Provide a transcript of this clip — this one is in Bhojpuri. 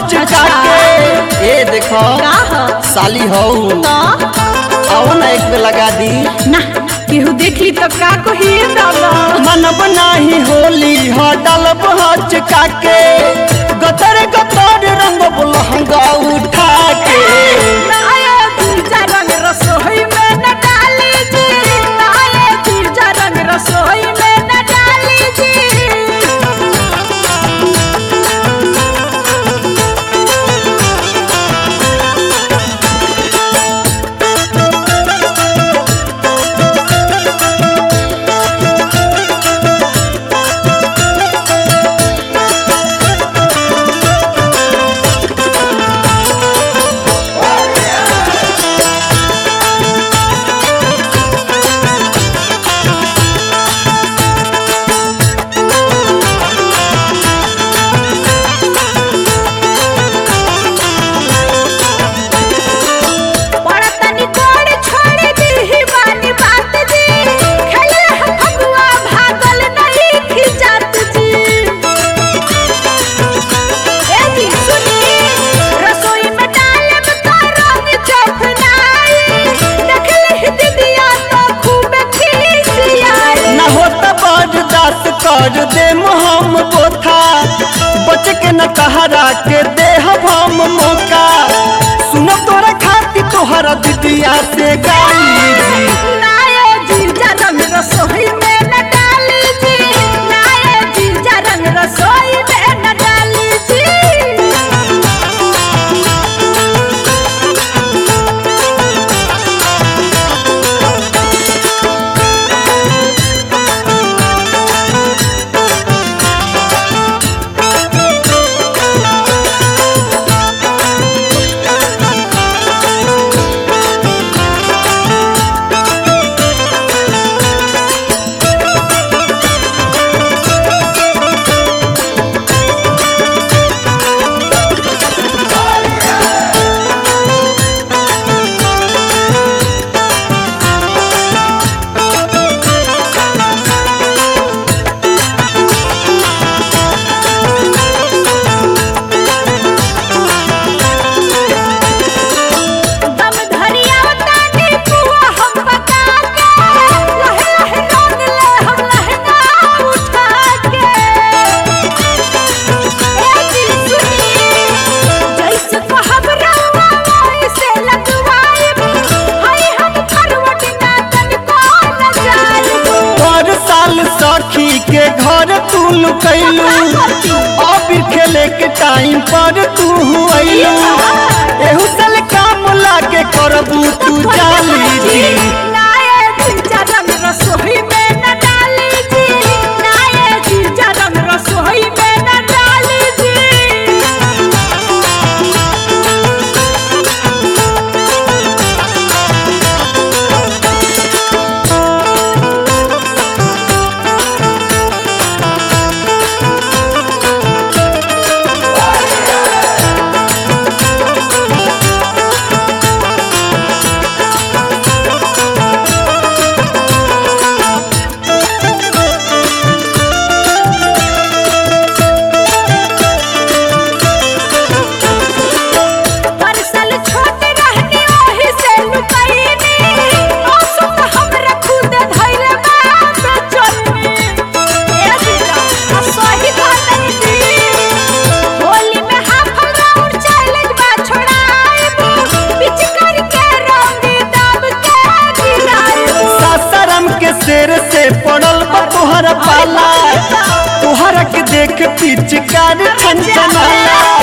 हचका के ए देखो का ह साली हो तो आओ ना एक पे लगा दी ना केहू देख ली तो का कही दादा मनब नाही होली ह डलब हचका के गतर गतर रंग लहंगा उठा के नाये जीजा रंग रसोई में न डाली जी नाये जीजा रंग रसोई में न डाली जी बड़ा तनी कोड़ छोड़ दी ही बानी बात जी खेले हम फगुआ भागल नहीं खिजात जी ए जी सुनी रसोई में डाले में का रंग चखनाई देख ली दीदिया तो खूब खिसियाई न होता बर्दाश्त कर दे हम बोथा बच के न कहरा के दे हम मौका सुनो तोरा खाती तोहरा दीदिया से गाली नाये जीजा रंग रसोई में न डाली जी नाये जीजा रंग रसोई में न डाली जी दम धरिया तानी पुआ हम पका के लहे लहे रंग ले हम लहंगा उठा के ए दिल सुनी जैसे को हम रवा वैसे लगवाई हाय हम करवट ना तन को न जाई हर साल सखी के घर तू लुकैलू अब खेले के टाइम पर तू अइलू एहू साल काम लागे करबू तू जाली जी नाये जीजा रंग रसोई में न डाली जी नाये जीजा रंग रसोई में न डाली जी परसल छोट रहनी ओही से लुकैनी मौसम हमरा खुद धैले बाप चलनी ए दिला आ सही कहतनी दी होली में हाफल राउंड चैलेंज बा छोड़ाइबू पिच करके रंग दब के गिराइबू सासाराम के शेर से पड़ल बा तोहरा पाला तोहरा के देख पिचकार छनछनाला